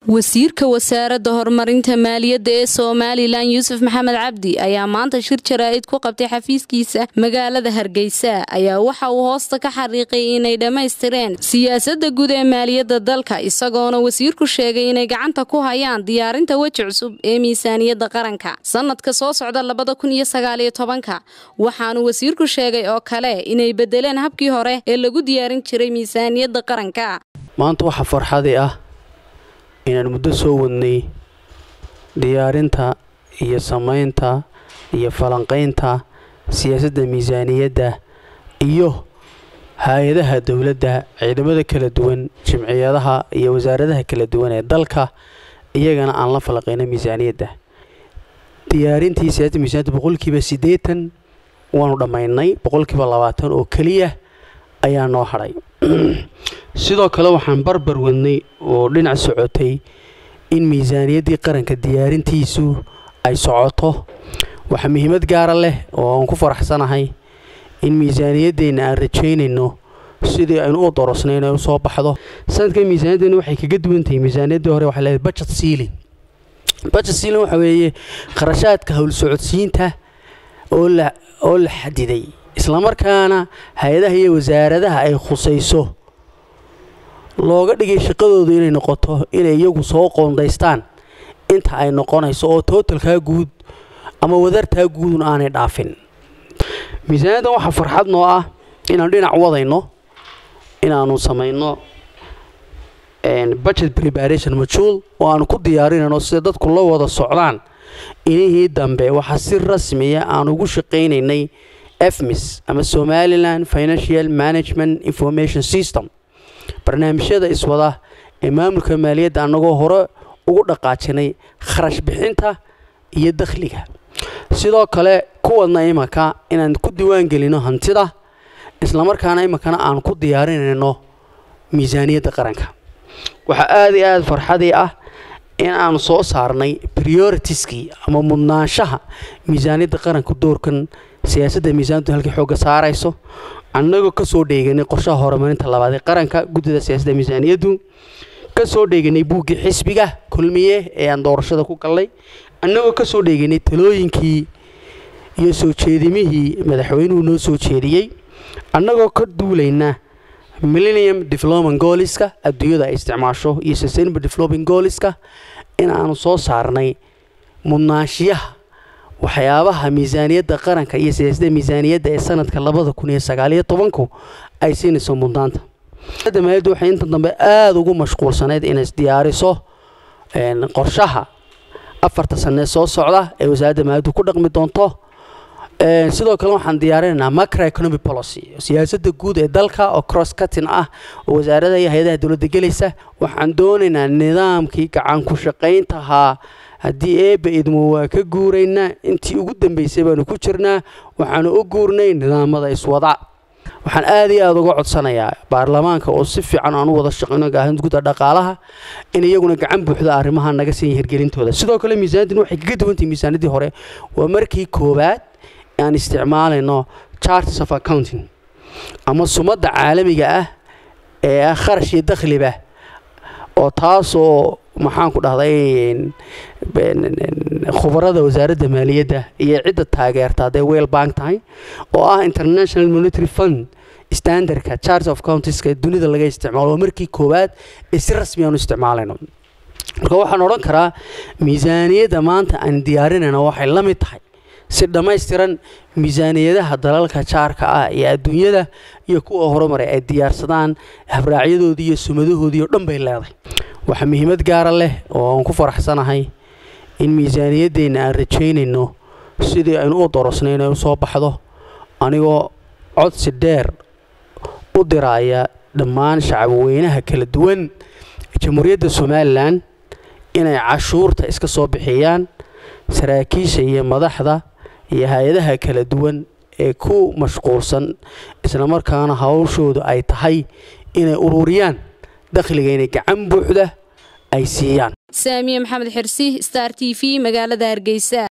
wasiirka wasaaradda horumarinta maaliyadda ee somalilan yuusuf maxamed cabdi ayaa maanta shir jaraa'id ku qabtay xafiiskiisa magaalada hargeysa ayaa waxa uu hoosta ka xariiqay inay dhammaystireen siyaasadda guud ee maaliyadda dalka isagoona wasiirku sheegay inay gacanta ku hayaan diyaarinta weji cusub ee miisaaniyadda qaranka sanadka soo socda labada kun iyo sagaaliyo tobanka waxaanu wasiirku sheegay oo kale inay bedeleen habkii hore ee lagu diyaarin jiray miisaaniyadda qaranka maanta waxaa farxadii ah inaan muddo soo wadnay diyaarinta iyo samaynta iyo falanqaynta siyaasadda miisaaniyadda iyo hay-adaha dowladda ciidamada kala duwan jimciyadaha iyo wasaaradaha kala duwan ee dalka iyagana aan la falanqayno miisaaniyadda diyaarintii siyaasadda miisaniyadda boqolkiiba siddeetan waanu dhammaynay boqolkiiba labaatan oo keliya ayaa noo hadhay sidoo kale waxaan barbar wadnay oo dhinac socotay in miisaaniyaddii qaranka diyaarintiisu ay socoto waxaa muhiimad gaara leh oo aan ku faraxsanahay in miisaaniyaddeenna aan rajaynayno sidii aynu u dorosnay inay u soo baxdo sanadkan miisaaniyaddeena waxay kaga duwan tahay miisaaniyaddii hore waxay leedahay budget sealing budget sealing waxa weeye kharashaadka howl socodsiinta oo la oo la xadiday islamarkaana hay-adaha iyo wasaaradaha ay khusayso looga dhigay shaqadoodu inay noqoto inay iyagu soo qoondaystaan inta ay noqonayso oo tootalkaa guud ama wadartaa guudun aanay dhaafin miisaaniyaddan waxaa farxad noo ah inaanu dhinac wadayno inaanu samayno budget preparation majuul oo aanu ku diyaarinayno sida dadku la wada socdaan inihii dambe waxaa si rasmiya aan ugu shaqaynaynay efmis ama somalilan financial management information system barnaamijyada iswada ee maamulka maaliyadda annagoo hore ugu dhaqaajinay kharash bixinta iyo dakhliga sidoo kale kuwadna imanka inaan ku diwaan gelino hantida islamarkaana iminkana aan ku diyaarinayno miisaaniyadda qaranka waxaa aada iyo aada farxadii ah in aanu soo saarnay prioritieskii ama mudnaanshaha miisaaniyadda qaranka doorkan siyaasadda miisaaniyaddu halkii xoogga saarayso annagoo ka soo dheeganay qorshaha horumarinta labaad ee qaranka guddida siyaasadda miisaaniyaddu ka soo dheeganay buuggii xisbiga kulmiye ee aan doorashada ku gallay annagoo ka soo dheeganay talooyinkii iyo soo jeedimihii madaxweynuhu noo soo jeediyey annagoo ka duulayna millennium development gooliska adduunyada ay isticmaasho iyo sustainable developing gooliska in aanu soo saarnay mudnaanshiyaha waxyaabaha miisaaniyadda qaranka iyo siyaasadda miisaaniyadda ee sanadka labada kun iyo sagaaliyo tobanku ay siinayso mudnaanta maaliyaddu waxay inta dambe aada ugu mashquulsaneyd inay diyaariso qorshaha afarta sanee soo socda ee wasaaradda maaliyaddu ku dhaqmi doonto sidoo kale waxaan diyaarinaynaa macroeconomic policy siyaasadda guud ee dalka oo cross cutting ah oo wasaaradaha iyo hay-adaha dowladda gelaysa waxaan doonaynaa nidaamkii gacan ku shaqayntahaa haddii eebba idmo waa ka guuraynaa intii ugu dambaysay baanu ku jirnaa waxaanu u guurnay nidaamada iswada waxaan aada iyo aada uga codsanayaa baarlamaanka oo si fiican aan u wada shaqayno gaahinta guda dhaqaalaha in iyaguna gacan buuxda arrimaha naga siiya hirgelintooda sidoo kale miisaaniyaddin waxay kaga duwantahay miisaaniyaddii hore waa markii koowaad aan isticmaalayno charters of accounting ama sumadda caalamiga ah ee ah kharash iyo dakhliba oo taasoo maxaan ku dhahday khubarada wasaaradda maaliyadda iyo cidda taageerta hadday weel bank tahay oo ah international monitary fund standardka charts of countiska dunida laga isticmaalo waa markii koowaad ee si rasmi aanu isticmaalayno marka waxaan odhan karaa miisaaniyadda maanta aan diyaarinayna waxay la mid tahay si dhammaystiran miisaaniyadaha dalalka jaarka ah iyo adduunyada iyo kuwa horumaray ay diyaarsadaan habraacyadoodii iyo sumadahoodii oo dhan bay leedahay waxaa muhiimad gaara leh oo aan ku faraxsanahay in miisaaniyaddeenna aan rajaynayno sidii aynu u dorosnay inay u soo baxdo anigoo codsi dheer u diraaya dhammaan shacabweynaha kala duwan jamhuuriyadda somalilan inay cashuurta iska soo bixiyaan saraakiisha iyo madaxda iyo hay-adaha kala duwan ee ku mashquulsan islamarkaana hawshoodu ay tahay inay ururiyaan dakhliga inay gacan buuxda ay siiyaan saamiye maxamed xirsi star t v magaalada hargeysa